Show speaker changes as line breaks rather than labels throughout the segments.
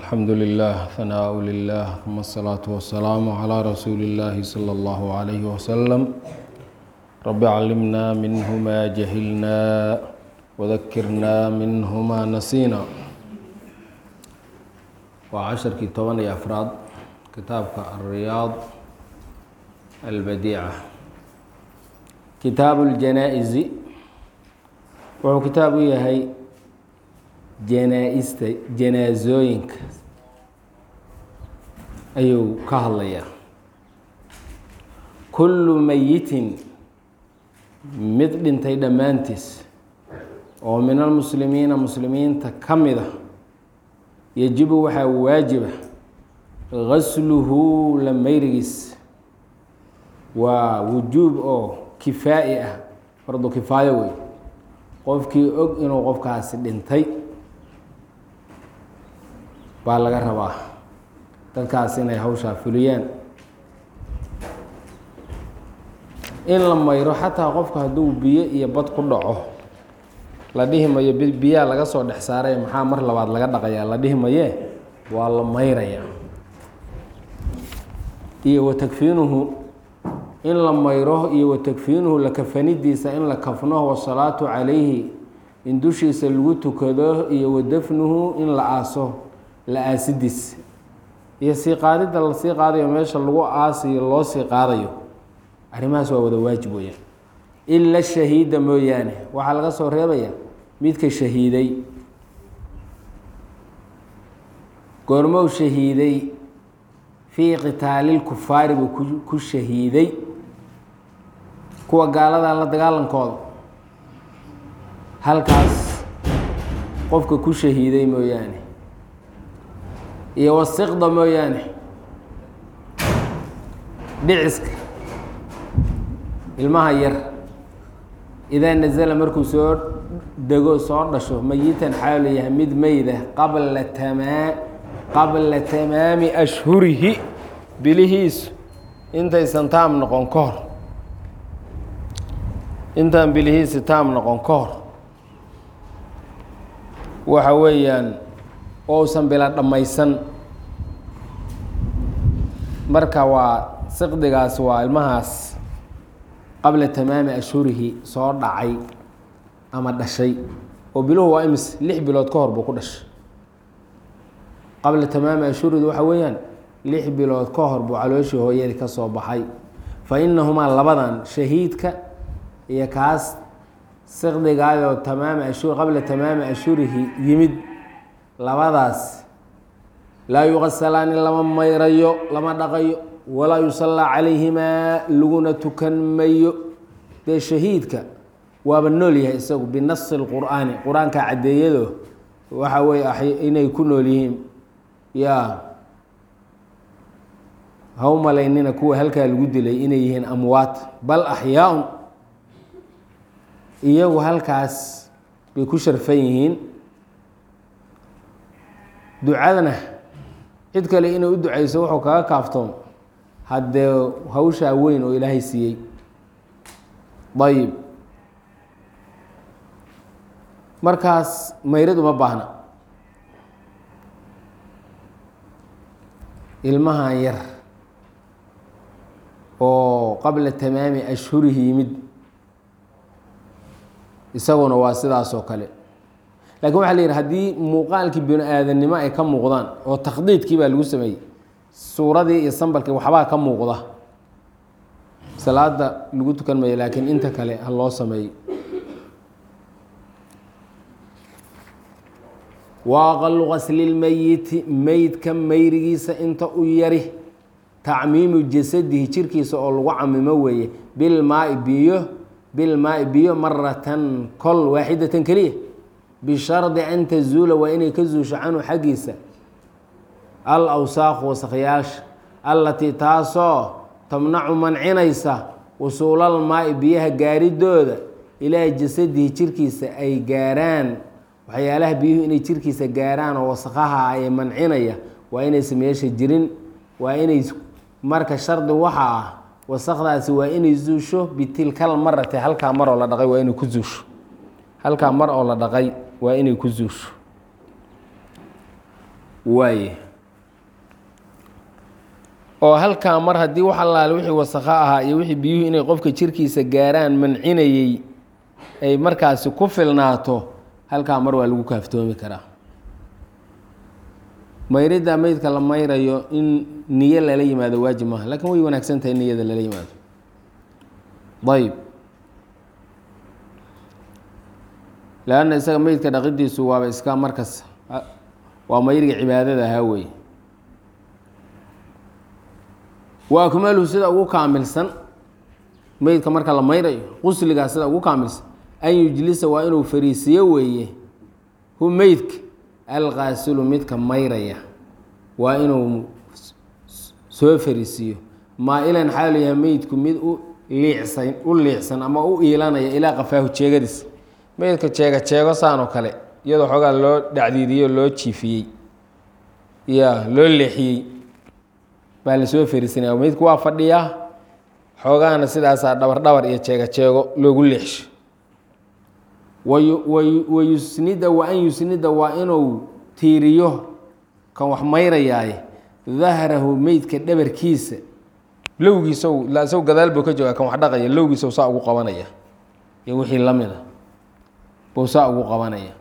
الحمد لله ثناء لله ثم الصلاة والسلام على رسول الله صلى الله عليه وسلم رب علمنا منه ما جهلنا وذكرنا منه ما نسينا وعشركii toban iyo afraad kitaabka الرياض البديعة kitaaب الجنائز wuxuu kitaab u yahay janaa-ista janaasooyinka ayuu ka hadlayaa kullu mayitin mid dhintay dhammaantiis oo min almuslimiina muslimiinta ka mid a yajibu waxaa waajiba gasluhu la mayrigiis waa wujuub oo kifaa'i ah fardu kifaayo wey qofkii og inuu qofkaasi dhintay baa laga rabaa dadkaas inay hawshaa fuliyaan in la mayro xataa qofka hadduu biyo iyo bad ku dhaco la dhihi mayo biyaa laga soo dhex saaray maxaa mar labaad laga dhaqayaa la dhihi mayee waa la mayraya iyo watakfiinuhu in la mayro iyo watakfiinuhu la kafanidiisa in la kafno wasalaatu calayhi in dushiisa lagu tukado iyo wadafnuhu in la aaso la aasidiis iyo sii qaadidda la sii qaadayo meesha lagu aasiyo loo sii qaadayo arrimahaas waa wada waajib weyaan ila shahiida mooyaane waxaa laga soo reebaya midka shahiiday goormow shahiiday fii qitaalilkufaari buu ku shahiiday kuwa gaalada la dagaalankooda halkaas qofka ku shahiiday mooyaane iyo wasiqda mooyaane dhiciska ilmaha yar idaa nasala markuu soo dego soo dhasho mayitan xaalu yahay mid meyda qabla tamaa qabla tamaami ashhurihi bilihiisu intaysan taam noqon ka hor intaan bilihiisi taam noqon ka hor waxa weeyaan ousan bila dhammaysan marka waa siqdigaas waa ilmahaas qabla tamaami ashhurihi soo dhacay ama dhashay oo biluhu waa imis lix bilood ka hor buu ku dhashay qabla tamaami ashhuridi waxa weeyaan lix bilood ka hor buu calooshii hooyadii ka soo baxay fa inahumaa labadan shahiidka iyo kaas siqdigaayoo tamaami ashhur qabla tamaami ashhurihi yimid labadaas laa yuqasalaani lama mayrayo lama dhaqayo walaa yusallaa calayhimaa laguna tukan mayo dee shahiidka waaba nool yahay isagu binasi lqur'aani qur-aanka caddeeyado waxa weye inay ku nool yihiin yaa ha u malaynina kuwa halkaa lagu dilay inay yihiin amwaat bal axyaa-un iyagu halkaas bay ku sharfan yihiin ducadana cid kale inay u ducayso wuxuu kaga kaaftoon haddee hawshaa weyn oo ilaahay siiyey ayib markaas mayrad uma baahna ilmahan yar oo qabla tamaami ashhurihi yimid isaguna waa sidaas oo kale lakin waxa la yidhi haddii muuqaalkii bini aadannimo ay ka muuqdaan oo takhdiidkii baa lagu sameeyey suuradii iyo sambalkii waxbaa ka muuqda salaada lagu tukan mayo laakiin inta kale ha loo sameeyo wa aqalu qaslilmeyiti meydka mayrigiisa inta u yari tacmiimu jasadihi jirkiisa oo lagu camimo weeye bilmaai biyo bilmaai biyo maratan kol waaxidatan keliya bishardi an tazuula waa inay ka zuusho canhu xaggiisa al awsaaqu wasakyaasha allatii taasoo tamnacu mancinaysa wusuulal maai biyaha gaaridooda ilaa jasadihi jirkiisa ay gaaraan waxyaalaha biyuhu inay jirkiisa gaaraan oo wasakaha ay mancinaya waa inaysa meesha jirin waa inay marka shardi waxa ah wasakdaasi waa inay zuusho bitilkal marati halkaa mar oo la dhaqay waa inay ku zuusho halkaa mar oo la dhaqay waa inay ku zuusho waaye oo halkaa mar haddii wax allaale wixii wasakho ahaa iyo wixii biyuhu inay qofka jirkiisa gaaraan mancinayey ay markaasi ku filnaato halkaa mar waa lagu kaaftoomi karaa mayridda meydka la mayrayo in niyo lala yimaado waajib maaha lakiin way wanaagsan tahay niyada lala yimaado ayb leanna isaga meydka dhaqidiisu waaba iska markas waa mayriga cibaadada ahaa wey wa akmaluhu sida ugu kaamilsan meydka marka la mayrayo qusligaa sida ugu kaamilsan an yujlisa waa inuu fariisiyo weeye hu meydka alqaasilu midka mayraya waa inuu soo fariisiiyo maa-ilan xaalu yahay meydku mid u liicsan u liicsan ama u iilanaya ilaa qafaahu jeegadiis meydka jeega jeego saan oo kale iyadoo xoogaa loo dhacdiidiyey oo loo jiifiyey ya loo leexiyey baa lasoo fariisanaya meydku waa fadhiyaa xoogaana sidaasaa dhabar dhabar iyo jeega jeego loogu leexsho wayusnida wa an yusnida waa inuu tiiriyo kan wax mayrayaaye dahrahu meydka dhabarkiisa lowgiisa isagu gadaal buu ka joogaa kan wax dhaqaya lowgiisa saa ugu qabanaya iyo wixii lamid a buu saa ugu qabanaya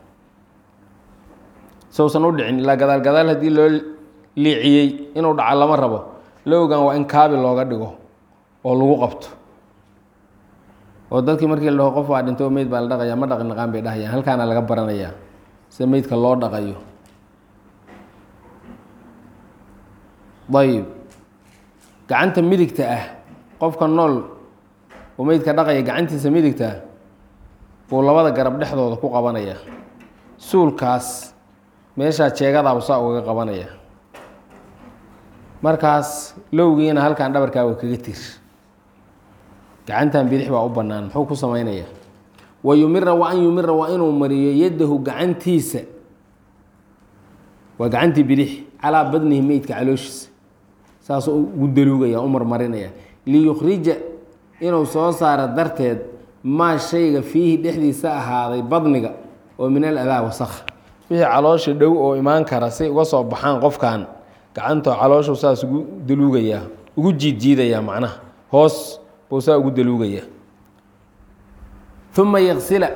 sowsan u dhicin ilaa gadaal gadaal haddii loo liiciyey inuu dhaca lama rabo lowgan waa in kaabi looga dhigo oo lagu qabto oo dadkii markii la dhaho qof waa dhinto meyd baa la dhaqaya ma dhaqi naqaan bay dhahayaan halkaana laga baranayaa sida meydka loo dhaqayo ayib gacanta midigta ah qofka nool oo meydka dhaqaya gacantiisa midigta ah buu labada garab dhexdooda ku qabanaya suulkaas meeshaa jeegadaabuu saa ugaga qabanaya markaas lowgiina halkan dhabarkaa waa kaga tir gacantan bidix baa u bannaan muxuu ku samaynaya wa yumira wa an yumira waa inuu mariyo yaddahu gacantiisa waa gacantii bidix calaa badnihi meydka calooshiisa saasuu ugu daluugaya u marmarinaya liyukhrija inuu soo saaro darteed maa shayga fiihi dhexdiisa ahaaday badniga oo min al adaa wasakh wixii caloosha dhow oo imaan kara si uga soo baxaan qofkan gacantoo calooshu saas ugu daluugayaa ugu jiidjiidayaa macnaha hoos buu saa ugu daluugayaa uma yaksila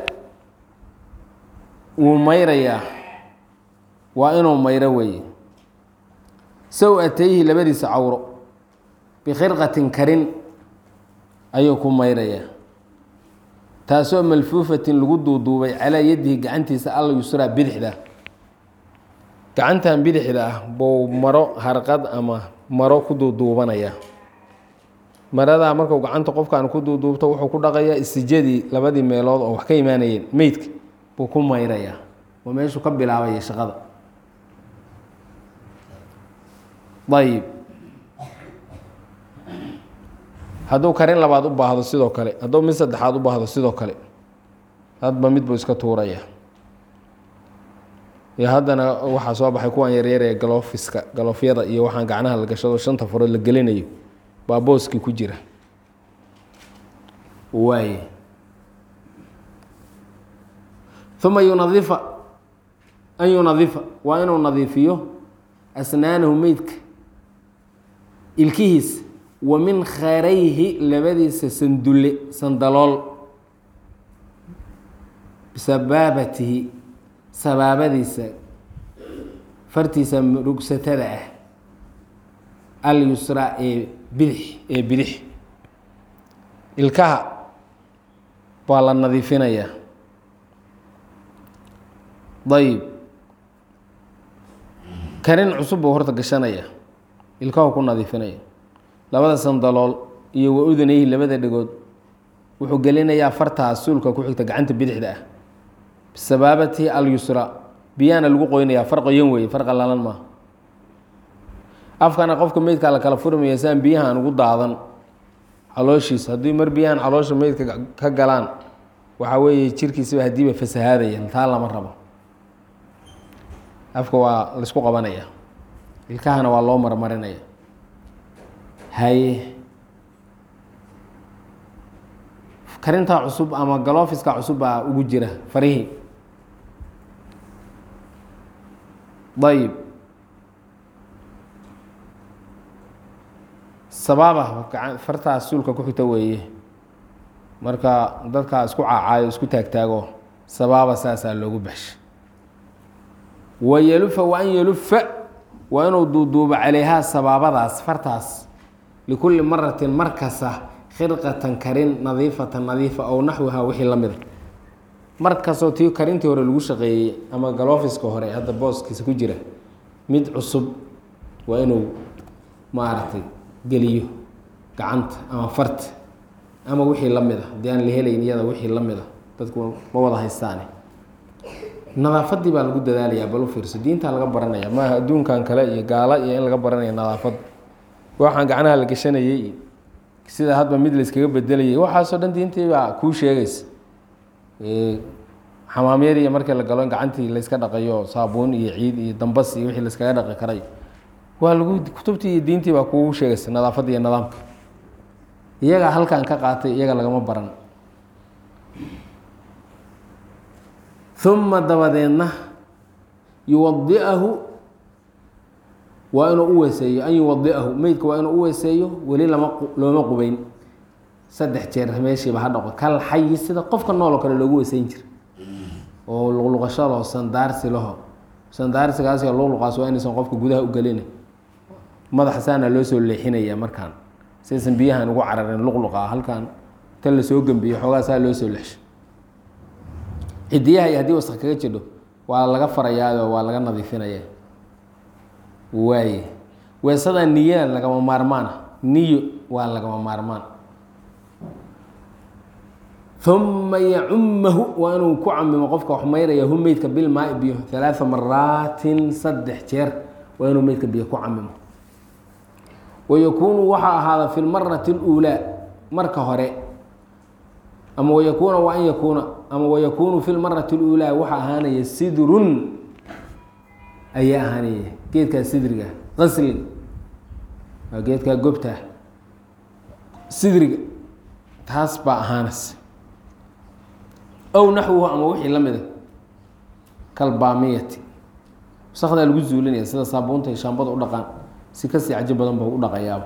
wuu mayrayaa waa inuu mayro weeye saw-atayhi labadiisa cawro bikhirqatin karin ayuu ku mayrayaa taasoo malfuufatin lagu duuduubay calaa yadihi gacantiisa alla yusraa bidixda gacantan bidixda ah buu maro harqad ama maro ku duuduubanayaa maradaa marku gacanta qofkan ku duuduubto wuxuu ku dhaqayaa istijadii labadii meelood oo wax ka imaanayeen meydka buu ku mayrayaa oo meeshuu ka bilaabaya shaqada ayib hadduu karin labaad u baahdo sidoo kale hadduu mid saddexaad u baahdo sidoo kale hadba mid buu iska tuuraya iyo haddana waxaa soo baxay kuwan yaryar ee galoofiska galoofyada iyo waxaan gacnaha la gashado shanta farood la gelinayo baa booskii ku jira waay uma yunadifa an yunadifa waa inuu nadiifiyo asnaanahu meydka ilkihiisa wa min kharayhi labadiisa sandulle sandalool bisabaabatihi sabaabadiisa fartiisa murugsatada ah alyusra ee bidix ee bidix ilkaha waa la nadiifinayaa dayib karin cusub buu horta gashanaya ilkahu ku nadiifinaya labada sandalool iyo wa udanayhi labada dhegood wuxuu gelinayaa fartaas suulka ku xigta gacanta bidixda ah bisabaabatihi alyusra biyaana lagu qoynayaa far qoyan weeye far qalalan maaha afkana qofka meydkaa la kala furmaya saan biyahaan ugu daadan calooshiisa haddii mar biyahan caloosha meydka ka galaan waxaa weeye jirkiisaba haddiiba fasahaadaya taa lama rabo afka waa laysku qabanaya ilkahana waa loo marmarinaya haye karintaa cusub ama galoofiska cusub baa ugu jira farihii ayib sabaaba gacan fartaas suulka ku xigta weeye marka dadkaa isku caacaayo isku taagtaago sabaaba saasaa loogu baxshay wa yalufa wa an yalufa waa inuu duuduubo calayhaa sabaabadaas fartaas likulli maratin markasta khirqatan karin nadiifatan nadiifa ow naxwihaa wixii la mida mar kastoo tii karintii hore lagu shaqeeyey ama galoofiska hore hadda booskiisa ku jira mid cusub waa inuu maaragtay geliyo gacanta ama farta ama wixii la mid a haddii aan la helayn iyada wixii la mid a dadku ma wada haystaane nadaafadii baa lagu dadaalayaa bal u fiirso diintaa laga baranaya maaha adduunkan kale iyo gaala iyo in laga baranaya nadaafad waxaan gacnaha la gashanayey iyo sida hadba mid layskaga bedelayay waxaasoo dhan diintii baa kuu sheegaysa xamaamyadii markii la galo in gacantii layska dhaqayo saabuun iyo ciid iyo dambas iyo wixii layskaga dhaqi karay waa lagu kutubtii iyo diintii baa kugu sheegaysa nadaafadda iyo nidaamka iyagaa halkan ka qaatay iyaga lagama baran uma dabadeedna yuwadiahu waa inuu u weeseeyo an yuwadiahu meydka waa inuu u weeseeyo weli lama looma qubeyn saddex jeer meeshiiba ha dhaqo kal xayi sida qofka nool oo kale loogu weeseyn jira oo luqluqasho laho sandaarsi laho sandaarsigaas iyo luqluqaas waa inaysan qofka gudaha u gelin madaxa saana loo soo leexinaya markaan saysan biyahan ugu cararin luqluqa halkan tan lasoo gembiyo xoogaa saa loo soo leexsho cidiyaha iyo haddii wasaq kaga jidho waa laga farayaayo waa laga nadiifinaya waaye weesada niya lagama maarmaana niyo waa lagama maarmaan uma yacumahu waa inuu ku camimo qofka wax mayraya hu meydka bilmaai biyo halaaa maraatin saddex jeer waa inuu meydka biyo ku camimo wayakuunu waxaa ahaada fi lmarati اluulaa marka hore ama wayakuuna wa an yakuuna ama wayakuunu fi lmarati اluulaa waxaa ahaanaya sidrun ayaa ahaanaya geedkaa sidriga qaslin waa geedkaa gobta sidriga taas baa ahaanaysa ow naxwuhu ama wixii la mida kalbaamiyati wasakdaa lagu zuulinaya sida saabuunta iyo shaambada u dhaqaan si kasii cajo badan ba u dhaqayaaba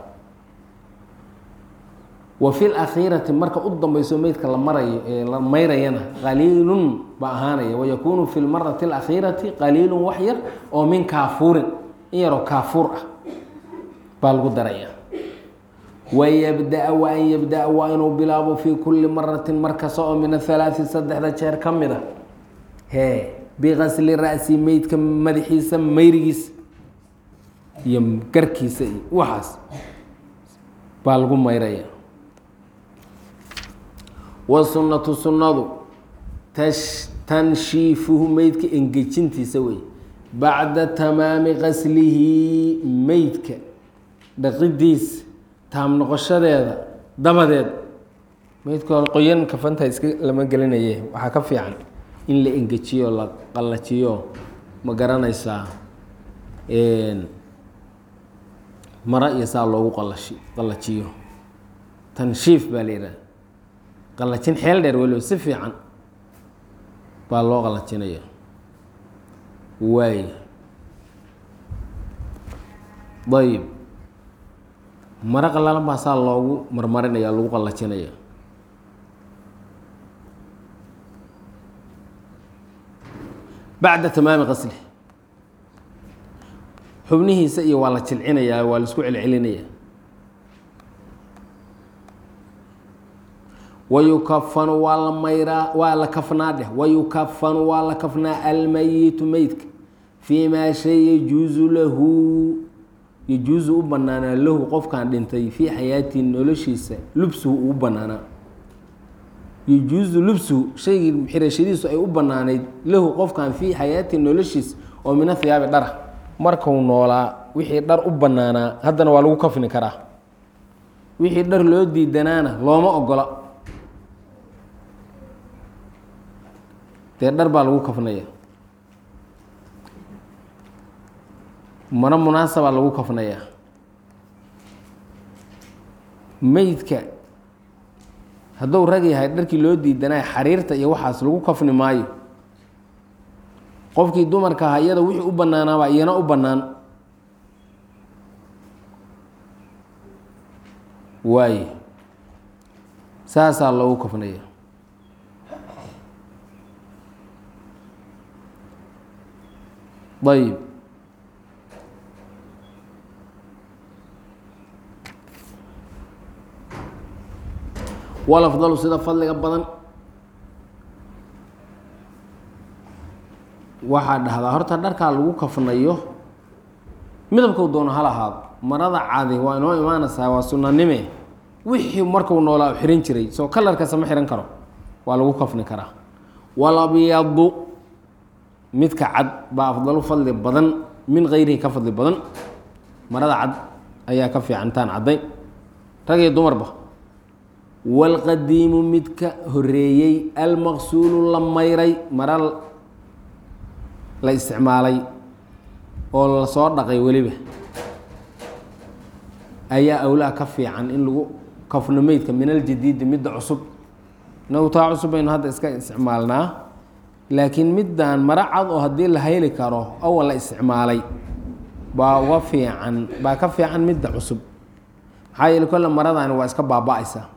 wa fi lakhiirati marka u dambeyso meydka la marayo ee la mayrayana qaliilun ba ahaanaya wayakuunu fi lmarati alakhiirati qaliilun wax yar oo min kaafuurin in yaroo kaafuur ah baa lagu daraya wayabdaa wa an yabdaa waa inuu bilaabo fii kulli maratin mar kasta oo min athalaati saddexda jeer ka mid a hee biqasli ra'si meydka madaxiisa mayrigiisa iyo garkiisa iyo waxaas baa lagu mayraya wasunnatu sunnadu tash tanshiifuhu meydka engejintiisa wey bacda tamaami qaslihi meydka dhaqidiisa taam noqoshadeeda dabadeed meydka hore qoyan kafanta iska lama gelinaye waxaa ka fiican in la engejiyo la qallajiyo ma garanaysaa mara iyo saa loogu qalashi qallajiyo tanshiif baa la yidhaha qallajin xeel dheer weliba si fiican baa loo qallajinaya waay ayib maro qallalan baa saa loogu marmarinaya lagu qallajinaya bacda tamaami qasli xubnihiisa iyo waa la jilcinayaa waa la isku celcelinaya wayukafanu waa la mayraa waa la kafnaa dheh wayukafanu waa la kafnaa almayitu meydka fii maa shay yajuusu lahu yajuusu u banaanaa lahu qofkan dhintay fii xayaatii noloshiisa lubsuhu uu banaanaa yajuusu lubsuhu shaygii xirashadiisu ay u banaanayd lahu qofkan fii xayaatii noloshiisa oo min athiyaabi dhara markuu noolaa wixii dhar u banaanaa haddana waa lagu kafni karaa wixii dhar loo diidanaana looma ogola dee dhar baa lagu kafnaya maro munaasabaa lagu kafnayaa meydka hadduu rag yahay dharkii loo diidanaya xariirta iyo waxaas lagu kafni maayo qofkii dumarka ahaa iyada wixii u banaanaabaa iyana u bannaan waaye saasaa loogu kafnaya ayib walafdalu sida fadliga badan waxaa dhahdaa horta dharkaa lagu kafnayo midabkau doono hal ahaado marada cadi waa inoo imaanaysaa waa sunanime wixii marku noolaa xihan jiray soo kalarkasa ma xihan karo waa lagu kafni karaa walabyadu midka cad baa afdalu fadli badan min kayrihi ka fadli badan marada cad ayaa ka fiican intaan caddayn rag iyo dumarba waalqadiimu midka horeeyey almaqsuulu la mayray mara la isticmaalay oo lasoo dhaqay weliba ayaa awlaa ka fiican in lagu kafno meydka min aljadiidi midda cusub inagu taa cusub baynu hadda iska isticmaalnaa laakiin middan mara cad oo haddii la hayli karo awal la isticmaalay baa uga fiican baa ka fiican midda cusub maxaa yeele kolle maradani waa iska baaba-aysaa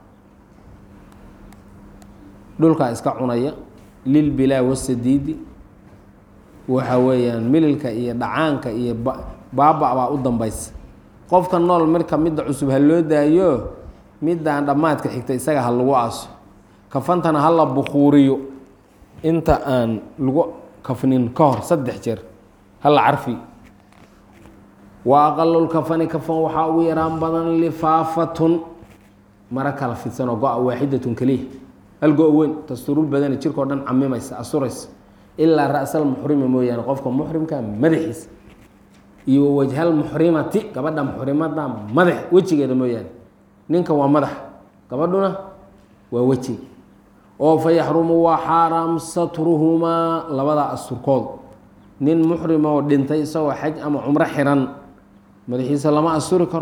dhulkaa iska cunaya lilbilaa wasadiidi waxa weeyaan mililka iyo dhacaanka iyo baaba baa u dambaysa qofka nool marka midda cusub ha loo daayo middan dhammaadka xigta isaga ha lagu aaso kafantana ha la bukuuriyo inta aan lagu kafnin ka hor saddex jeer hala carfi wa aqalulkafani kafan waxaa ugu yaraan badan lifaafatun maro kala fidsan oo go-a waaxidatun keliya hal go- weyn tasturul badani jirkao dhan camimaysa asuraysa ilaa ra-sal muxrima mooyaane qofka muxrimka madaxiisa iyo wajhal muxrimati gabadha muxrimada madax wejigeeda mooyaane ninka waa madax gabadhuna waa wejiga oo fa yaxrumu waa xaaraam satruhumaa labadaa asturkood nin muxrima oo dhintay isagoo xaj ama cumro xiran madaxiisa lama asturi karo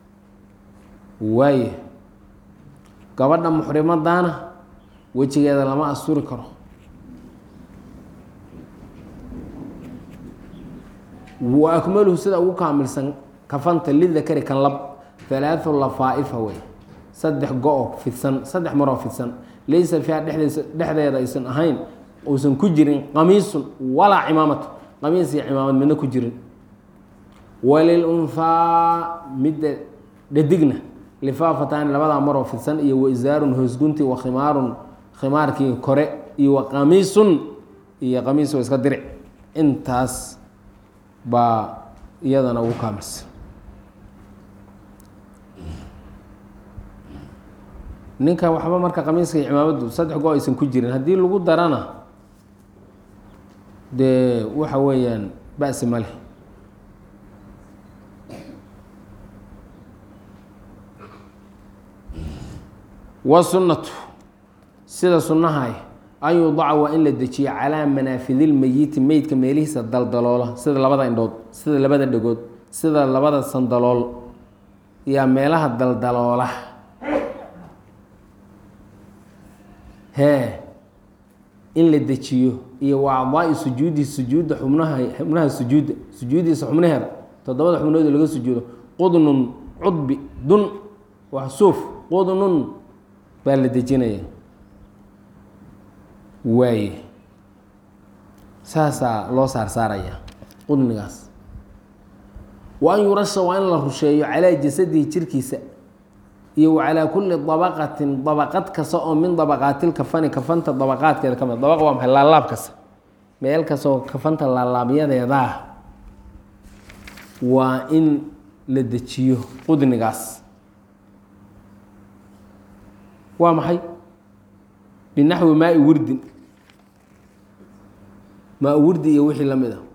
waaye gabadha muxrimadana wejigeeda lama asturi karo wa akmaluhu sida ugu kaamilsan kafanta lidakari kan lab halaathu lafaa-ifa wey saddex go-o fidsan saddex maroo fidsan laysa fiiha dhexdeesa dhexdeeda aysan ahayn uusan ku jirin qamiisun walaa cimaamatu qamiis iyo cimaamad midna ku jirin walilunhaa midda dhadigna lifaafataani labadaa maroo fidsan iyo waisaarun hoosgunti wa khimaarun khimaarkii kore iyo wa qamiisun iyo qamiis oo iska diric intaas baa iyadana ugu kaamilsan ninka waxba marka qamiiska iyo cimaamadu saddex go aysan ku jirin haddii lagu darana dee waxa weeyaan basi ma leh wasunnatu sida sunnahay an yudaca waa in la dejiyo calaa manaafidilmeyiti meydka meelihiisa daldaloola sida labada indhood sida labada dhegood sida labada sandalool yaa meelaha daldaloola hee in la dejiyo iyo wa acdaai sujuudi sujuudda xubnaha xubnaha sujuudda sujuudiisa xubnaheeda toddobada xubnood laga sujuudo qudnun cudbi dun wax suuf qudnun baa la dejinaya waaye saasaa loo saarsaaraya qudnigaas wa an yurasha waa in la rusheeyo calaa jasadihi jirkiisa iyo wa calaa kulli dabaqatin dabaqad kasta oo min dabaqaatil kafani kafanta dabaqaadkeeda ka mid dabaqa waa maxay laalaab kasta meel kastoo kafanta laalaabyadeedaa waa in la dejiyo qudnigaas waa maxay binaxwi maai wurdin maa wurdi iyo wixii lamid a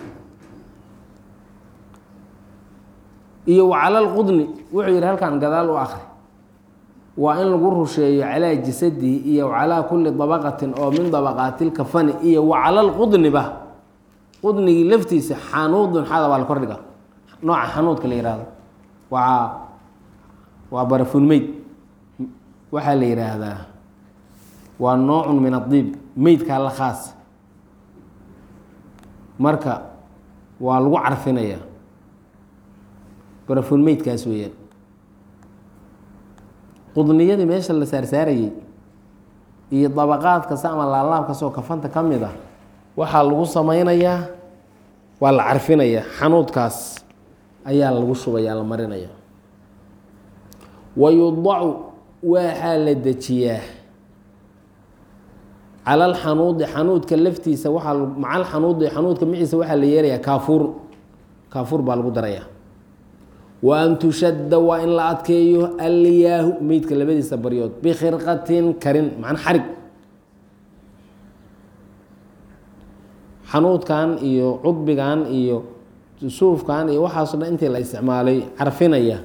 iyo wa cala lqudni wuxuu yihi halkan gadaal u akri waa in lagu rusheeyo calaa jasadihi iyo calaa kulli dabaqatin oo min dabaqaati lkafani iyo wa cala lqudniba qudnigii laftiisa xanuudun xada waa la kordhiga nooca xanuudka la yihahdo waa waa barafunmeyd waxaa la yidhaahdaa waa noocun min adiib meydkaa la khaas marka waa lagu carfinayaa barafun meydkaas weeyaan qudniyadii meesha la saarsaarayey iyo dabaqaad kasta ama laalaab kastoo kafanta ka mid ah waxaa lagu sameynayaa waa la carfinayaa xanuudkaas ayaa lagu shubaya la marinaya wa yudacu waxaa la dejiyaa cala alxanuudi xanuudka laftiisa waaa maca alxanuudi xanuudka maciisa waxaa la yeelayaa kaafuur kaafuur baa lagu darayaa wa an tushadda waa in la adkeeyo alyaahu meydka labadiisa baryood bikhirqatin karin macna xarig xanuudkan iyo cudbigan iyo suufkan iyo waxaaso dhan intii la isticmaalay carfinaya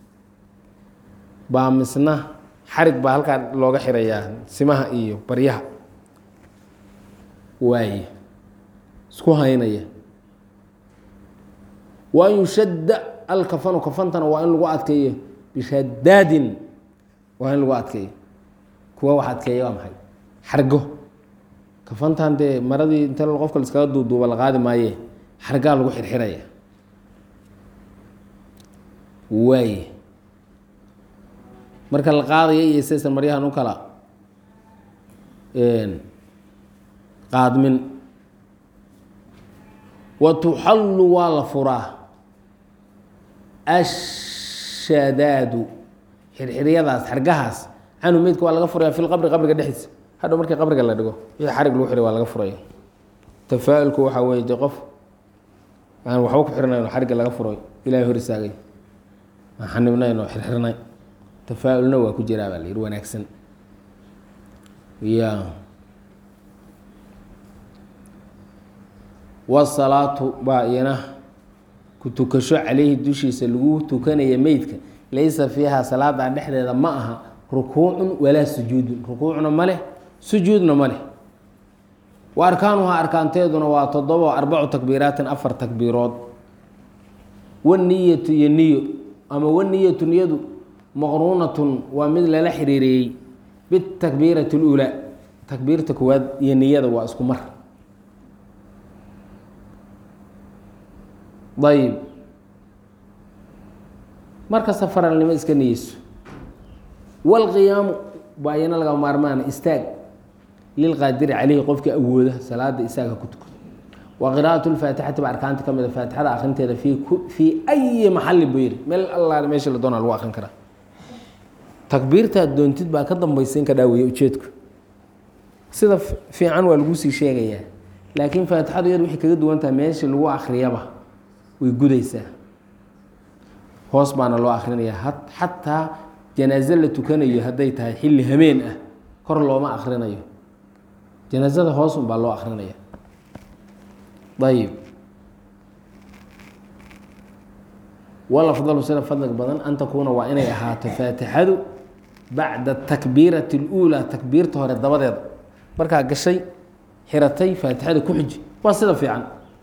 baa misna xarig baa halkaa looga xirayaa simaha iyo baryaha waaye isku haynaya wa an yushadda alkafanu kafantana waa in lagu adkeeyo bishadaadin waa in lagu adkeeyo kuwa wax adkeeya waa maxay xargo kafantan dee maradii inta qofka liskaga duuduuba la qaadi maaye xargaa lagu xirxiraya waaye marka la qaadaya iyo saysan maryahan u kala qaadmin wa tuxallu waa la furaa ashadaadu xirxiryadaas xargahaas canhu meydka waa laga furaya fi lqabri qabriga dhexdiisa hadhow markii qabriga la dhigo wixii xarig lagu xiray waa laga furaya tafaa-ulku waxaa weye de qof aan waxba ku xirnayn xarigga laga furay ilahay hor istaagay aan xanibnayn oo xirxirnay tafaa-ulna waa ku jiraa baa la yihi wanaagsan ya wasalaatu baa iyana ku tukasho caleyhi dushiisa lagu tukanaya meydka laysa fiiha salaada dhexdeeda ma aha rukuucun walaa sujuudun rukuucna ma leh sujuudna ma leh wa arkaanuhaa arkaanteeduna waa toddobo arbacu takbiiraatin afar takbiirood waniyatu iyo niyo ama waniyatu niyadu maqruunatun waa mid lala xiriireeyey bitakbiirati اluulaa takbiirta koowaad iyo niyada waa isku mar ayb markasta faralnimo iska niyeyso wاlqiyaamu baa iyana laga maarmaana istaag lilqaadiri caleyhi qofkii awooda salaada istaaga ku tukado wa qiraaءaة اlfaatixati ba arkaanta ka mida faatixada akrinteeda fii fii ayi maxali buu yihi meel alla meesha la doona lagu akrin karaa takbiirtaad doontid baa ka dambaysa in ka dhaaweeye ujeedku sida fiican waa lagu sii sheegayaa laakiin faatixadu iyadu waxay kaga duwan tahay meesha lagu akriyaba way gudaysaa hoos baana loo akrinaya xataa janaaze la tukanayo hadday tahay xilli hameen ah kor looma akrinayo janaazada hoosun baa loo akrinaya ayib walafdalu sida fadliga badan an takuuna waa inay ahaato faatixadu bacda takbiirati اluulaa takbiirta hore dabadeeda markaa gashay xiratay faatixada ku xiji waa sida fiican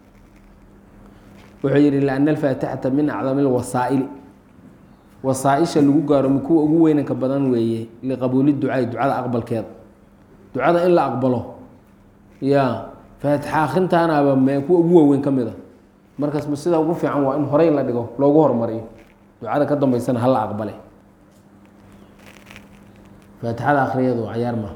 wuxuu yihi لأن الفاatixaةa min acdam الwasaa'ili wasaaئisha lagu gaaro kuwa ugu weynanka badan weeye liqabuuli ducaai ducada aqbalkeeda ducada in la aqbalo ya faatixa akrintaanaaba m kuwa ugu waaweyn ka mid a markaas sida ugu fiican waa in horey la dhigo loogu hormariyo ducada ka dambeysana hala aqbale faatixada akriyadu cayaar ma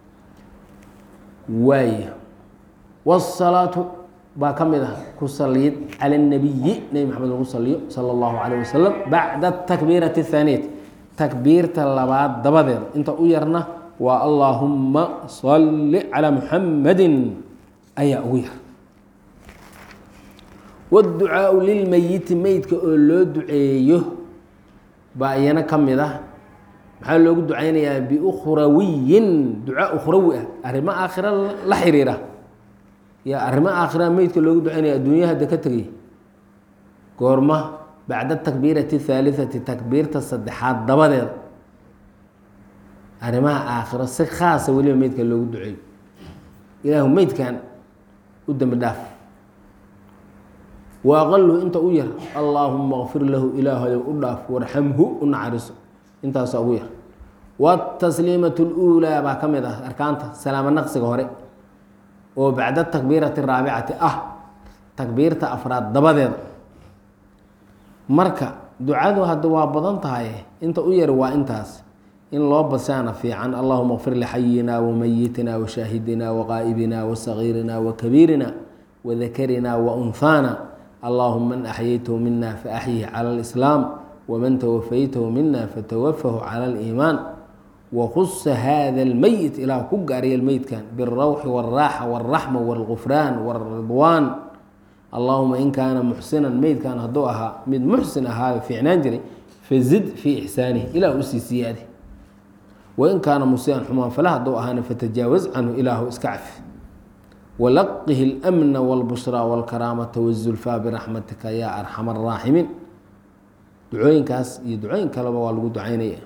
waay wالsalaaةu baa ka mid ah ku saliyid calى الnabiyi nebi maxamed lagu saliyo salى اllahu عalيه wasalam bacda takbiirati الthaaniyati takbiirta labaad dabadeeda inta u yarna waa allaahuma salli calى muxamadi ayaa ugu yar wاdducaaءu lilmeyiti meydka oo loo duceeyo baa iyana ka mid ah maxaa loogu ducaynayaa biukhrawiyin ducaa ukhrawi ah arrimo aakhira la xiriira ya arrimo aakhira meydka loogu ducaynaya adduunya hadda ka tegay goorma bacda takbiirati اhaaliثati takbiirta saddexaad dabadeeda arrimaha aakhiro si khaasa weliba meydka loogu duceeyo ilaahu meydkan u dembi dhaaf wa aqaluhu inta u yar allaahuma kfir lahu ilaahayow u dhaaf warxamhu u naxariiso intaasa ugu yar wاtasliimaة اlأuulaa baa ka mid ah arkaanta salaamo naqsiga hore oo bacda takbiirati raabicati ah takbiirta afraad dabadeeda marka ducadu hadda waa badan tahay inta u yar waa intaas in loo basaana fiican allahuma kfir lixayina wamayitina washaahidina waqaa'ibina wasagiirina wakabiirina wadakarina waunhaana allahuma man axyaytahu mina faaxyih cala alislaam waman tawafaytahu mina fatawafahu cala aliimaan wakusa hada almeyit ilaah ku gaariyay meydkan biاlrawxi wاlraaxa wاlraxma wاlgufraan wاlridwaan allahuma in kaana muxsinan meydkan hadduu ahaa mid muxsin ahaayo fiicnaan jiray fazid fii ixsaanihi ilah usii siyaadi wain kaana musiian xumaan fala hadduu ahaana fatajaawaz canhu ilaahu iska cafi walaqihi اlmna wاlbushraa wاlkaraamata wالzulfaa biraxmatika yaa arxama araaximiin ducooyinkaas iyo ducooyin kaleba waa lagu ducaynaya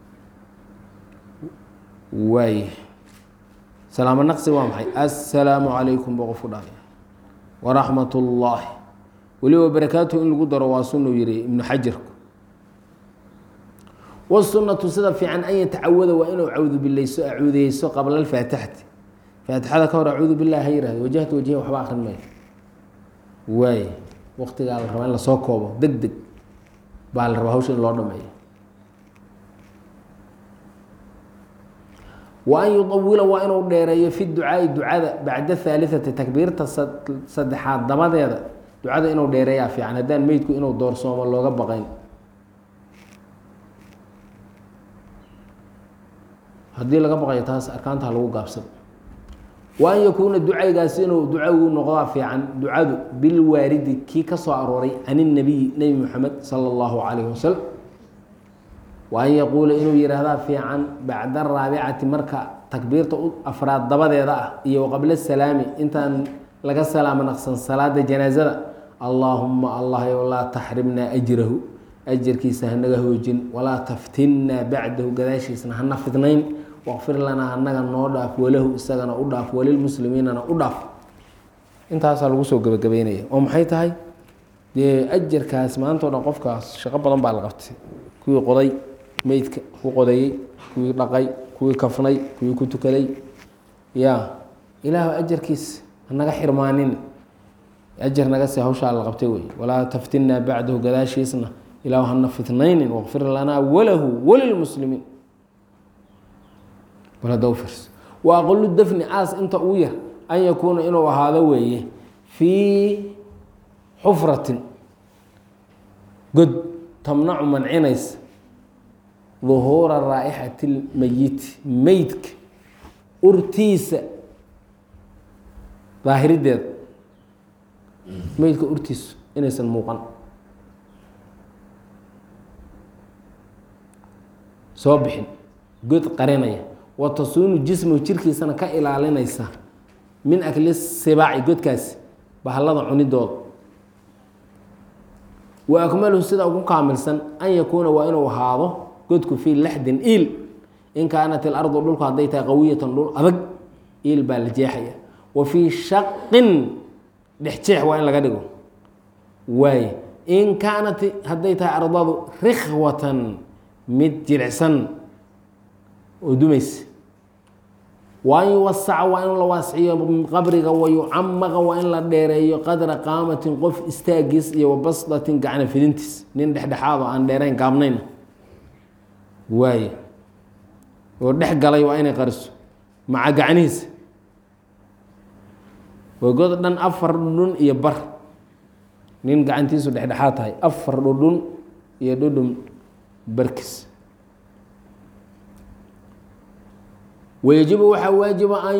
waay salaamo naqsi waa maxay assalaamu calaykum baa qof ku dhaafay waraxmat ullaahi weliba barakaatuhu in lagu daro waa sunuu yihi ibnu xajarku wsunatu sida fiican an yatacawada waa inuu cawdu bilayso acuudeyso qabla alfaatixati faatixada ka hor acuudu bilah ha yihahdo wajahtu wajhi waxba akrin mayo waay waqtigaa la rabaa in lasoo koobo deg deg baa la rabaa hawsha in loo dhameeyo wa an yuawila waa inuu dheereeyo fi ducaai ducada bacda haaliati takbiirta saddexaad dabadeeda ducada inuu dheereeyaa fiican haddaan meydku inuu doorsoomo looga baqayn haddii laga baqayo taas arkaantaha lagu gaabsado wa an yakuuna ducaygaasi inuu ducagu noqdaa fiican ducadu bilwaaridi kii ka soo arooray can inabiyi nebi moxamed sala allahu calayhi wasalam wa an yaquula inuu yihahdaa fiican bacda araabicati marka takbiirta afraad dabadeeda ah iyo qabla salaami intaan laga salaamo naqsan salaada janaasada allaahuma allah yow laa taxrimnaa ajrahu ajarkiisa hanaga hoojin walaa taftinnaa bacdahu gadaashiisna hana fidnayn waqfir lanaa hanaga noo dhaaf walahu isagana u dhaaf walilmuslimiinana u dhaaf intaasaa lagu soo gebagabeynaya oo maxay tahay dee ajarkaas maantao dhan qofkaas shaqo badan baa la qabtay kuwii qoday meydka ku qodeeyey kuwii dhaqay kuwii kafnay kuwii ku tukaday ya ilaahu ajarkiis hanaga xirmaanin ajar naga se hawshaa la qabtay wey walaa taftinnaa bacdahu gadaashiisna ilaahu hana fitnaynin waqfir lanaa walahu walilmuslimiin bal hadda u fiirso wa aqalu dafni aas inta uu yar an yakuuna inuu ahaado weeye fii xufratin god tamnacu mancinaysa duhuura raa'ixati lmeyiti meydka urtiisa daahirideeda meydka urtiisu inaysan muuqan soo bixin god qarinaya wa tasuunu jismahu jirkiisana ka ilaalinaysa min akli sibaaci godkaasi bahallada cunidooda wa akmaluhu sida ugu kaamilsan an yakuuna waa inuu ahaado godku fii laxdin iil in kaanat ilardu dhulku hadday tahay qawiyatan dhul adag iil baa la jeexaya wa fii shaqin dhexjeex waa in laga dhigo waay in kaanat hadday tahay ardadu rikhwatan mid jilicsan oo dumaysa waa in yuwasaca waa in la waasiciyo qabriga wayucamaqa waa in la dheereeyo qadra qaamatin qof istaagiis iyo wabasdatin gacna fidintiis nin dhexdhexaado aan dheerayn gaabnayn waay oo dhex galay waa inay qariso maca gacnihiisa waa god dhan afar dhudhun iyo bar nin gacantiisu dhexdhexaad tahay afar dhudhun iyo dhudhun barkis wayajibu waxaa waajiba an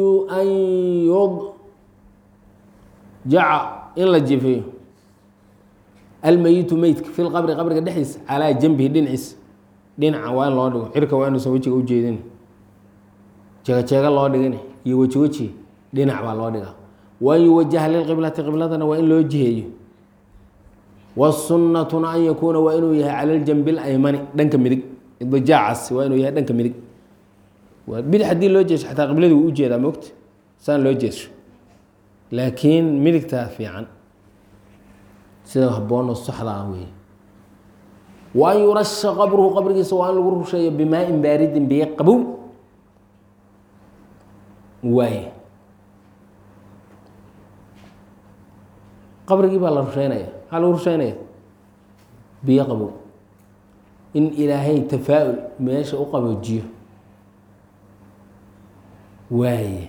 yudjaca in la jifeeyo almeyitu meydka fi lqabri qabriga dhexdiisa calaa janbihi dhinaciisa dhinaca waa in loo dhigo cirka waa inuusan wejiga ujeedin jeego-jeego loo dhigin iyo weji weji dhinac baa loo dhigaa waan yuwajaha lilqiblati qibladana waa in loo jiheeyo wasunnatuna an yakuuna waa inuu yahay cala ljanbi laymani dhanka midig idjaacaas waa inuu yahay dhanka midig bidix haddii loo jeesho xataa qibladii wuu ujeedaa mogta saan loo jeesho laakiin midigtaa fiican sida habboonoo saxda ah weeye wa an yurasha qabruhu qabrigiisa waa in lagu rusheeyo bimaa-in baaridin biyo qabow waaye qabrigii baa la rusheynaya maxaa lagu rusheynaya biyo qabow in ilaahay tafaa-ul meesha u qaboojiyo waaye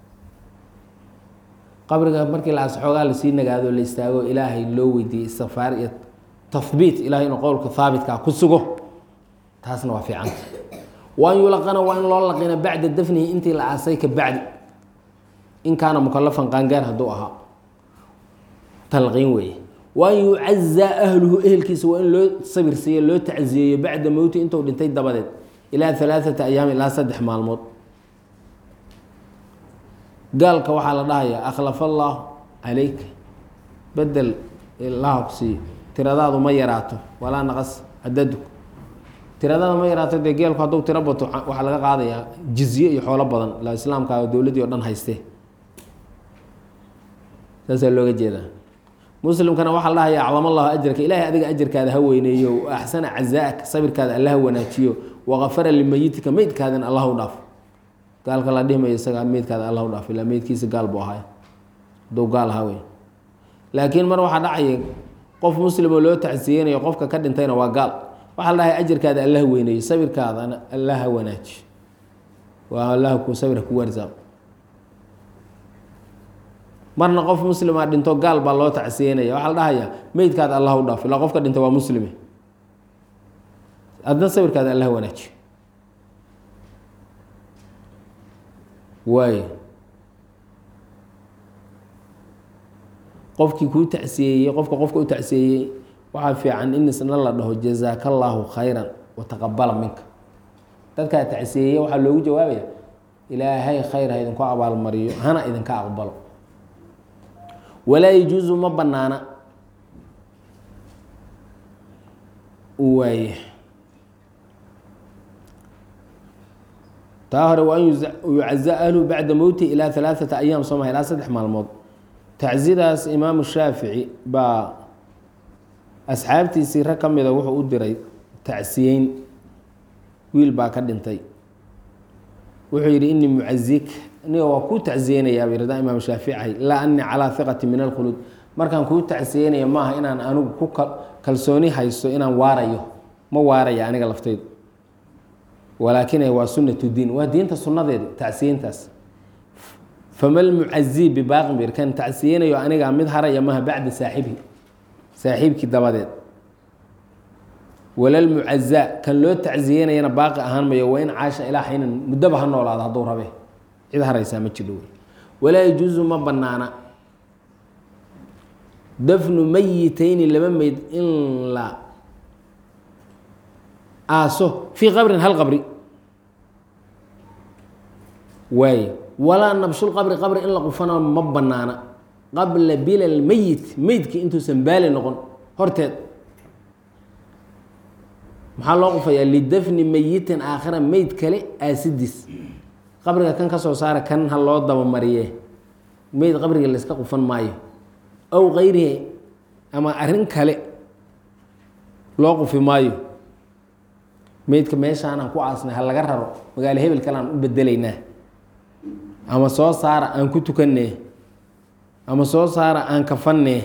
qabriga markii la as xoogaa lasii nagaado la istaago ilaahay loo weydiiyey istikfaar iyo tahbiit ilahay inuu qowlka haabitkaa ku sugo taasna waa fiicanta waan yulaqana waa in loo laqina bacda dafnihi intii la aasay ka bacdi in kaana mukalafan qaangaar hadduu ahaa talqiin weeye waan yucazaa ahluhu ehelkiisa waa in loo sabirsiiyo loo tacziyeeyo bacda mowti intuu dhintay dabadeed ilaa alaaata ayaam ilaa saddex maalmood gaalka waxaa la dhahayaa akhlafa allaahu calayka bedel ilaha ku siiyo tiradaadu ma yaraato walaa naqas cadadu tiradaada ma yaraato dee geelku hadduu tiro bato waxaa laga qaadayaa jizye iyo xoolo badan la islaamka dowladdii o dhan haystee saasaa looga jeedaa muslimkana waxaa la dhahayaa acdam allahu ajarka ilaahay adiga ajarkaada ha weyneeyo axsana cazaa'aka sabirkaada alla ha wanaajiyo waqafara limayitika meydkaadana allah u dhaaf gaalka la dhihimayo isaga meydkaada allah u dhaaf ilaa meydkiisa gaal buu ahay hadduu gaal ahaa wey laakiin mar waxaa dhacaya qof muslimoo loo tacsiyeynayo qofka ka dhintayna waa gaal waxaa la dhahay ajarkaada alla ha weyneeyo sabirkaadana alla ha wanaajiyo waa allah ku sabir ku warsaaq marna qof muslima dhinto gaal baa loo tacsiyeynaya waxaa la dhahayaa meydkaada allah u dhaaf ilaa qofka dhinta waa muslime adna sawirkaada allah wanaajiyo waay qofkii kuu tacsiyeeyey qofka qofka u tacsiyeeyey waxaa fiican in isna la dhaho jazaaka allaahu khayran wataqabala minka dadkaa tacsiyeeye waxaa loogu jawaabaya ilaahay khayr ha idinku abaalmariyo hana idinka aqbalo walaa yajuusu ma banaana waay taa hore waa an yucaza ahlu bacda mowti ilaa alaaata ayaam soo maha ilaa saddex maalmood tacsidaas imaamu shaafici baa asxaabtiisii rag ka mida wuxuu u diray tacsiyeyn wiil baa ka dhintay wuxuu yidhi inii mucazik aniga waa kuu tacsiyeynayaa bay rada imaam shaafici laa anii calaa hiqati min alkhuluud markaan kuu tacsiyeynaya maaha inaan anigu ku kalsooni haysto inaan waarayo ma waaraya aniga laftaydu walaakin waa sunatu diin waa diinta sunnadeeda tacsiyeyntaas fama lmucazii bibaaqin bir kan tacsiyeynayo aniga mid haraya maha bacda saaxibihi saaxiibkii dabadeed walalmucazaa kan loo tacsiyeynayana baaqi ahaan mayo waa in caasha ilaa xaynan muddaba ha noolaado hadduu rabe cid haraysaa ma jidho wey walaa yajuusu ma banaana dafnu mayitayni laba meyd in la aaso fii qabrin hal qabri waay walaa nabshul qabri qabri in la qufano ma banaana qabla bila lmeyit meydkii intuusan baali noqon horteed maxaa loo qufayaa lidafni meyitin aakhira meyd kale aasidiis qabriga kan ka soo saara kan ha loo dabamariye meyd qabriga layska qufan maayo aw kayrihi ama arrin kale loo qufi maayo meydka meeshaan aan ku aasnay ha laga raro magaalo hebel kale aan u bedelaynaa ama soo saara aan ku tukanee ama soo saara aan kafanee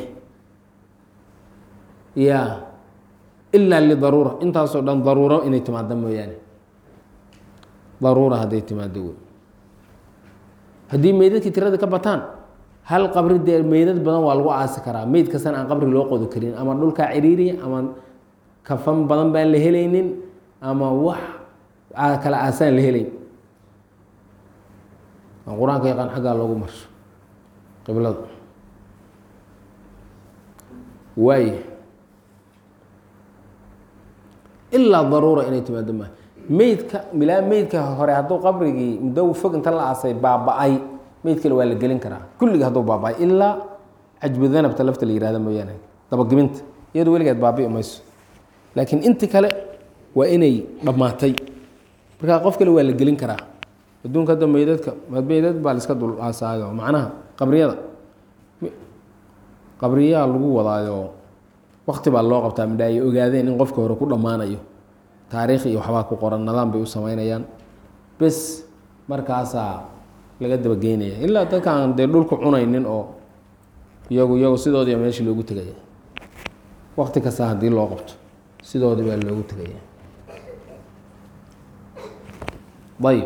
ya ilaa lidaruura intaasoo dhan daruuro inay timaado mooyaane daruura hadday timaado wey haddii meydadkii tirada ka bataan hal qabri dee meydad badan waa lagu aasi karaa meyd kastana aan qabri loo qodi karin ama dhulkaa ciriiriya ama kafan badan baan la helaynin ama wax kala aasaan la helayn aan qur-aanka yaqaan xaggaa loogu marsho qiblada waay ilaa daruura inay timaado maa meydka milaa meydka hore hadduu qabrigii muddo fog inta la aasay baaba-ay meyd kale waa la gelin karaa kulliga hadduu baaba-ay ilaa cajbu danabta lafta la yihahda mooyaane dabageminta iyadu weligeed baabi'i mayso laakiin inti kale waa inay dhammaatay markaa qof kale waa la gelin karaa adduunka hadda meydadka meydad baa laiska dul aasaayo macnaha qabriyada qabriyaa lagu wadaayo wakti baa loo qabtaa midha ay ogaadeen in qofka hore ku dhammaanayo taariikh iyo waxbaa ku qoran nidaam bay u sameynayaan bes markaasaa laga dabageynaya ilaa dadkaan dee dhulku cunaynin oo iyagu iyagu sidoodii meeshii loogu tegaya wakti kasta haddii loo qabto sidoodii baa loogu tegaya ayb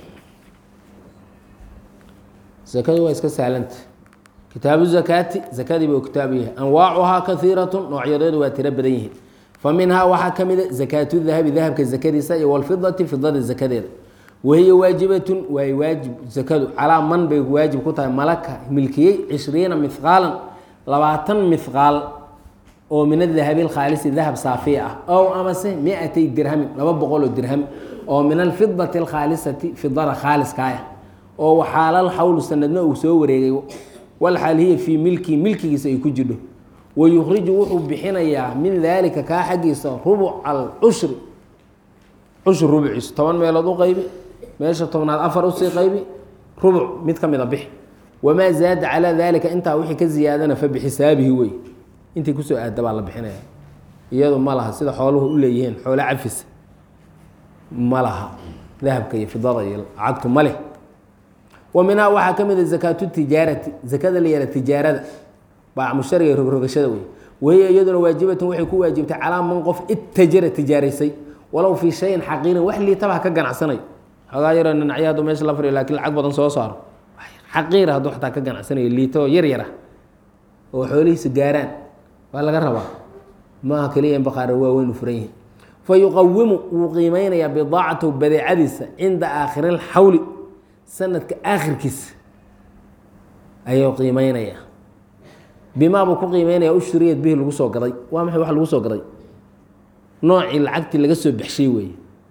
zakadu waa iska sahlanta kitaabu zakaati zakadii buu kitaabu yahay anwaacuhaa kaiiratu noocyadeedu waa tiro badan yihiin fa minhaa waxaa ka mida zakaatu dahabi dahabka zakadiisa iyo walfidati fidada zakadeeda wahiya waajibatun waay waajib zakadu calaa man bay waajib ku tahay malaka milkiyey cishriina mihqaalan labaatan mihqaal oo min adahabi alkhaalisi dahab saafiya ah ow amase miatay dirhamin laba boqol oo dirham oo min alfidati alkhaalisati fidada khaaliskaaya oo waxaalal xawlu sanadna uu soo wareegay walxaal hiya fii milkii milkigiisa ay ku jidho wa yukhriju wuxuu bixinayaa min daalika kaa xaggiisa rubuc alcushri cushur rubuciisa toban meelood u qaybi meesha tobnaad afar usii qaybi rubuc mid ka mida bixi wamaa zaada calaa daalika intaa wixii ka ziyaadana fa bixisaabihi wey intii kusoo aada baa la bixinaya iyadu ma laha sida xooluhu u leeyihiin xoolo cafisa ma laha dahabka iyo fidada iyo lacagtu ma leh wa minhaa waxaa ka mid a zakaatu tijaarati zakada la yara tijaarada baac mushtariga rogrogashada wey wahiya iyaduna waajibatun waxay ku waajibtay calaa man qof itajara tijaaraysay walow fii shayin xaqiirin wax liitaba ha ka ganacsanayo xoogaa yaroo dhinacyo hadduu meesha la fariyo lakiin lacag badan soo saaro xaqiira hadduu xataa ka ganacsanayo liito oo yar yara oo xoolihiisa gaaraan waa laga rabaa maaha keliya in baqaaro waaweyn u furan yihin fa yuqawimu wuu qiimeynayaa bidaacatahu badeecadiisa cinda aakhiri lxawli sanadka aakhirkiisa ayuu qiimeynayaa bimaa buu ku qiimeynaya ushuriyad bihi lagu soo gaday waa maxay wax lagu soo gaday noocii lacagtii laga soo baxshay weeye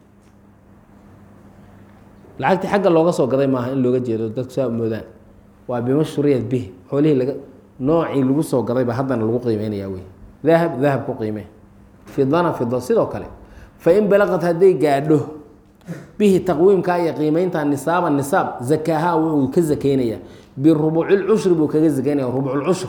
lacagtii xagga looga soo gaday maaha in looga jeedo dadku saa moodaan waa bima shuriyad bihi xoolihii laga noocii lagu soo gaday baa haddana lagu qiimeynaya wey dahab dahab ku qiimee fidana fida sidoo kale fa in balaqad hadday gaadho bihi taqwiimka iyo qiimeynta nisaaba nisaab zakaaha wuxuu ka zakeynayaa birubucilcushri buu kaga zakeynaya rubuculcushr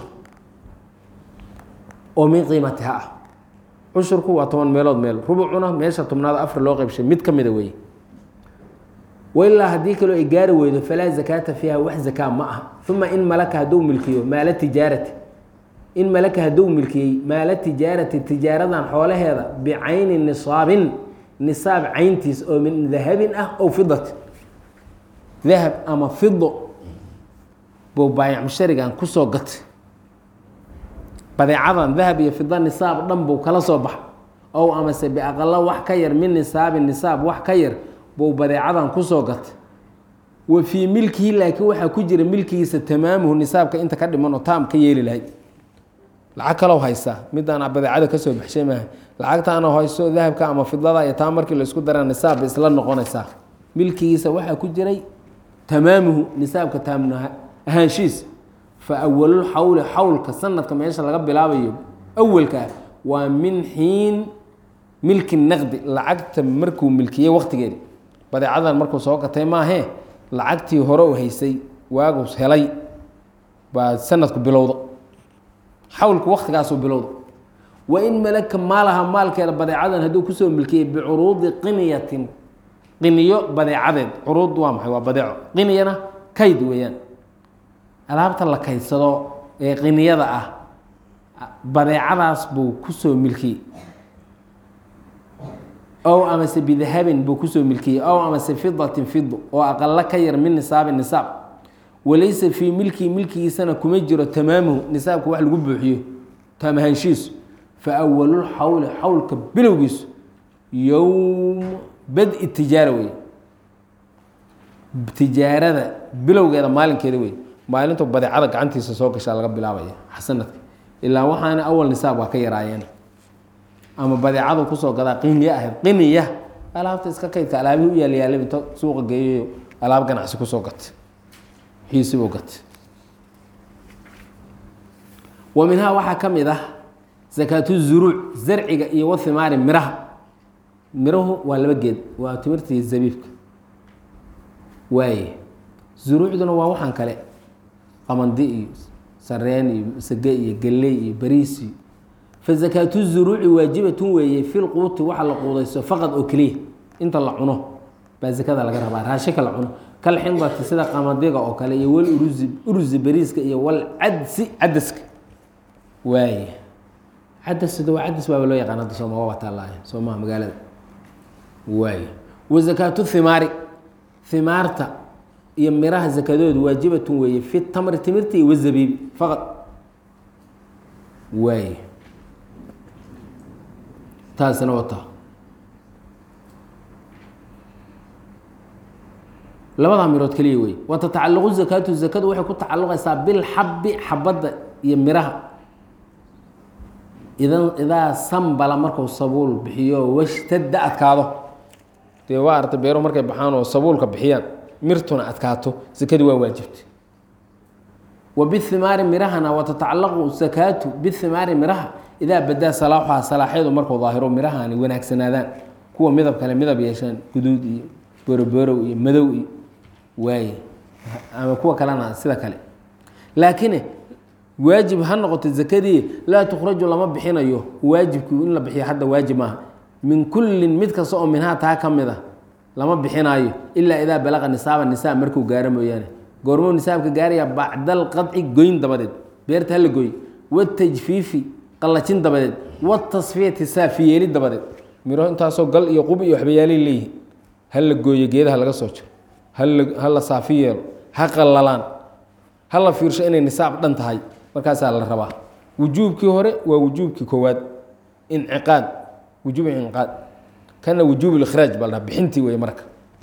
oo min qiimatiha ah cushurku waa toban meelood meel rubucuna meesha tobnaad afar loo qeybshay mid ka mida weeye wailaa haddii kaloo ay gaari weydo falaa zakaata fiiha wax zakaa ma aha uma in malaka hadduu milkiyo maala tijaarati in malaka hadduu milkiyey maala tijaarati tijaaradan xoolaheeda bicayni nisaabin nisaab cayntiis oo min dahabin ah ow fidatin dahab ama fido buu baayac musharigan kusoo gatay badeecadan dahab iyo fida nisaab dhan buu kala soo baxa ow amase biaqalo wax ka yar min nisaabin nisaab wax ka yar buu badeecadan kusoo gatay wa fii milkihi laakiin waxaa ku jira milkigiisa tamaamuhu nisaabka inta ka dhiman oo taam ka yeeli lahayd lacag kalow haysaa midaan badeecada kasoo baxshay maaha lacagtaana hayso dahabka ama fidada iyo taa markii laisku dara nisaab bay isla noqonaysaa milkigiisa waxaa ku jiray tamaamuhu nisaabka taamna ahaanshiis fa awalul xawli xawlka sanadka meesha laga bilaabayo awalkaa waa min xiin milki naqdi lacagta markuu milkiyey waqtigeedi badeecadan markuu soo gatay maahee lacagtii hore u haysay waagus helay baa sanadku bilowda xawlku waktigaasuu bilowda wa in malaka maalaha maalkeeda badeecadan hadduu kusoo milkiyey bicuruudi qiniyatin qiniyo badeecadeed curuud waa maxay waa badeeco qiniyana kayd weeyaan alaabta la kaydsado ee qiniyada ah badeecadaas buu kusoo milkiyey ow amase bidahabin buu kusoo milkiyey ow amase fidatin fido oo aqalo ka yar min nisaabin nisaab walaysa fii milkii milkigiisana kuma jiro tamaamuhu nisaabka wax lagu buuxiyo taamahaanshiisu fa awalul xawli xawlka bilowgiisu yowm bad-i tijaara wey tijaarada bilowgeeda maalinkeeda wey maalintu badeecada gacantiisa soo gashaa laga bilaabaya xasanadka ilaa waxaana awal nisaab waa ka yaraayeen ama badeecadu kusoo gadaa qiniya ahayd qiniya alaabta iska kaydka alaabihii u yaalyaalay inta suuqa geeyayo alaab ganacsi kusoo gatay xiisibuu gatay wa minhaa waxaa ka mid ah zakaatu zuruuc zarciga iyo wathimaari miraha mirahu waa laba geed waa timirta iyo zabiibka waaye zuruucduna waa waxaan kale qamandi iyo sareen iyo sage iyo galley iyo bariis iyo fazakaatu zuruuci waajibatun weeye filquuti waxa la quudayso faqad oo keliya inta la cuno baa zakada laga rabaa raashinka la cuno kal xindati sida qamadiga oo kale iyo wal urusi urusi bariiska iyo wal cadsi cadaska waaye cadasda waa cadas baaba loo yaqaan hadda sooma waa taallaaye soomaha magaalada waaye wa zakaatu thimaari himaarta iyo miraha zakadoodu waajibatun weeye fi tamri timirta iyo wazabiibi faqad waay taasina wata labadaa mirood keliya wey wa tatacalaqu zakaatu zakadu waxay ku tacaluqaysaa bilxabi xabadda iyo miraha idan idaa sambala marku sabuul bixiyo washtadda adkaado dee waa arta beero markay baxaan oo sabuulka bixiyaan mirtuna adkaato zakadii waa waajibtay wa bihimaari mirahana wa tatacalaqu zakaatu bihimaari miraha idaa badaa salaaxuha salaaxyadu markuu daahiro mirahani wanaagsanaadaan kuwa midab kale midab yeeshaan guduud iyo boroborow iyo madow iyo waaye ama kuwa kalena sida kale laakiin waajib ha noqoto zakadii laa tukhraju lama bixinayo waajibkii in la bixiyo hadda waajib maaha min kullin mid kasta oo minhaa taa ka mid a lama bixinaayo ilaa idaa balaqa nisaaba nisaab markuu gaaro mooyaane goormuu nisaabka gaaraya bacda alqadci goyn dabadeed beerta hala gooy watajfiifi qallajin dabadeed watasfiyati saafiyeeli dabadeed miro intaasoo gal iyo qub iyo waxbayaalay leeyihin hala gooyo geedaha laga soo jiro hala hala saafi yeelo ha qallalaan hala fiirsho inay nisaab dhan tahay markaasaa la rabaa wujuubkii hore waa wujuubkii koowaad inciqaad wujuub inciqaad kana wujuub ikhraaj baa la dhaha bixintii wey marka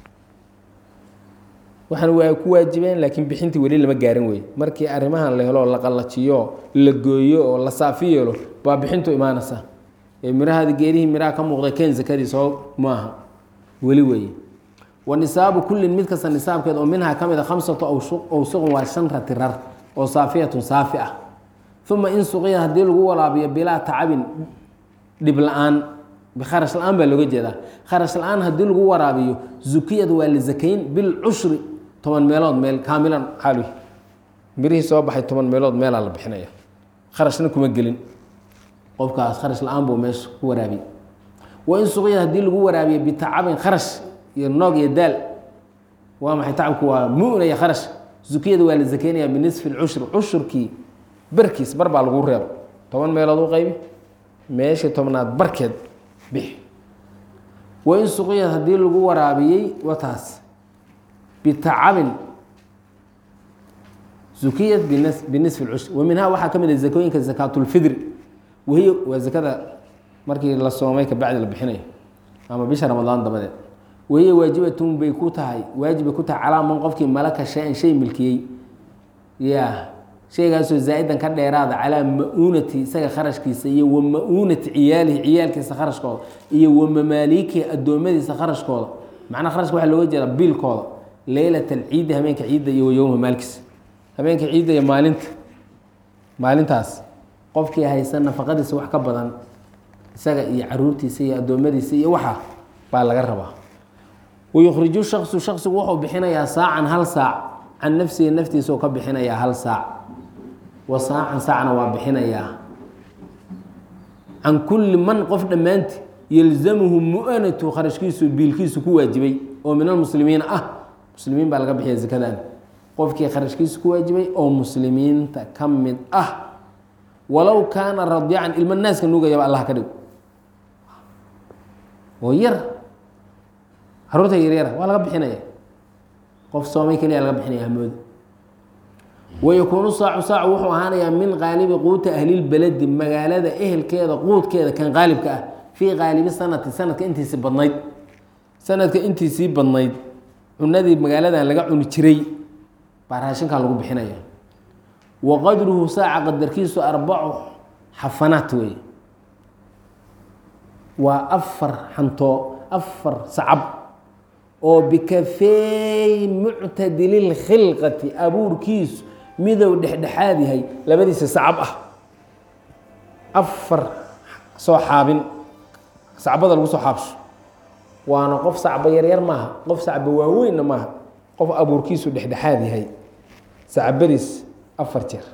waxaan waa ku waajibeen laakiin bixintii weli lama gaarin wey markii arrimahan la helo la qallajiyo la gooyo oo la saafi yeelo baa bixintu imaanaysa ee mirahaada geedihii miraha ka muuqday ken zakadii soo maaha weli weeye wa nisaabu kullin mid kasta nisaabkeed oo minhaa ka mid a khamsatu awsuqun waa shan rati rar oo saafiyatun saafi ah uma in suqiya haddii lagu walaabiyo bilaa tacabin dhib la-aan bikharash la-aan baa looga jeedaa kharash la-aan haddii lagu waraabiyo zukiyad waa la zakayn bilcushri toban meelood meel kaamilan xaaluhi mirihii soo baxay toban meelood meelaa la bixinaya kharashna kuma gelin qofkaas kharash la-aan buu meesha ku waraabiyey wa in suqiyad haddii lagu waraabiyo bitacabin kharash iyo noog iyo daal waa maxay tacabku waa muna iyo kharash zukiyada waa la zakeynaya binisfi lcushri cushurkii barkiis bar baa lagu reebo toban meelood u qaybi meeshii tobnaad barkeed bix wa in suqiyad haddii lagu waraabiyey wataas bitacabin zukiyat binisfi lcushri wa minhaa waxaa ka mid a zakooyinka zakaatulfidri wahiy waa zakada markii la soomay kabacdi la bixinayo ama bisha ramadaan dabadeed wahiya waajibatun bay ku tahay waajib bay ku tahay calaa man qofkii malaka shay-an shay milkiyey ya shaygaasoo zaa-idan ka dheeraada calaa ma-uunati isaga kharashkiisa iyo wa ma-uunati ciyaalihi ciyaalkiisa kharashkooda iyo wa mamaaliikihi addoommadiisa kharashkooda macnaha kharashka waxaa looga jeeda biilkooda leylat alciidi habeenka ciidda iyo wa yowma maalkiisa habeenka ciidda iyo maalinta maalintaas qofkii haysa nafaqadiisa wax ka badan isaga iyo caruurtiisa iyo addoommadiisa iyo waxa baa laga rabaa wayukhriju shaksu shaksigu wuxuu bixinayaa saacan hal saac can nafsihi naftiisa oo ka bixinayaa hal saac wa saacan saacna waa bixinayaa can kulli man qof dhammaanti yalzamuhu mu-anatu kharashkiisu biilkiisu ku waajibay oo min almuslimiina ah muslimiin baa laga bixiya zakadan qofkii kharashkiisu ku waajibay oo muslimiinta ka mid ah walow kaana radiican ilmo naaska nuugayaba allah ka dhig oo yar caruurta yaryara waa laga bixinaya qof soomay keliya laga bixinaya hamooda wayakuunu saacu saacu wuxuu ahaanayaa min qaalibi quuta ahlilbeledi magaalada ehelkeeda quudkeeda kan qaalibka ah fii qaalibi sanati sanadka intiisii badnayd sanadka intiisii badnayd cunadii magaaladan laga cuni jiray baa raashinkaa lagu bixinaya wa qadruhu saaca qadarkiisu arbacu xafanaat wey waa afar xantoo afar sacab oo bikafeey muctadililkhilqati abuurkiisu midow dhexdhexaad yahay labadiisa sacab ah afar soo xaabin sacbada lagu soo xaabsho waana qof sacba yaryar maaha qof sacba waaweynna maaha qof abuurkiisu dhexdhexaad yahay sacbadiis afar jeer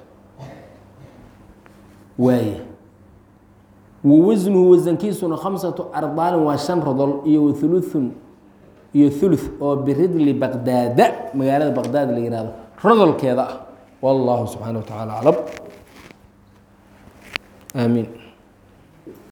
waaya wa wasnuhu wasankiisuna khamsatu ardaalin waa shan rodol iyo wathuluthun iyo thuluth oo biridli baqdaada magaalada baqdaad la yihahdo rodolkeeda ah wallahu subxaana wa tacaala aclam aamiin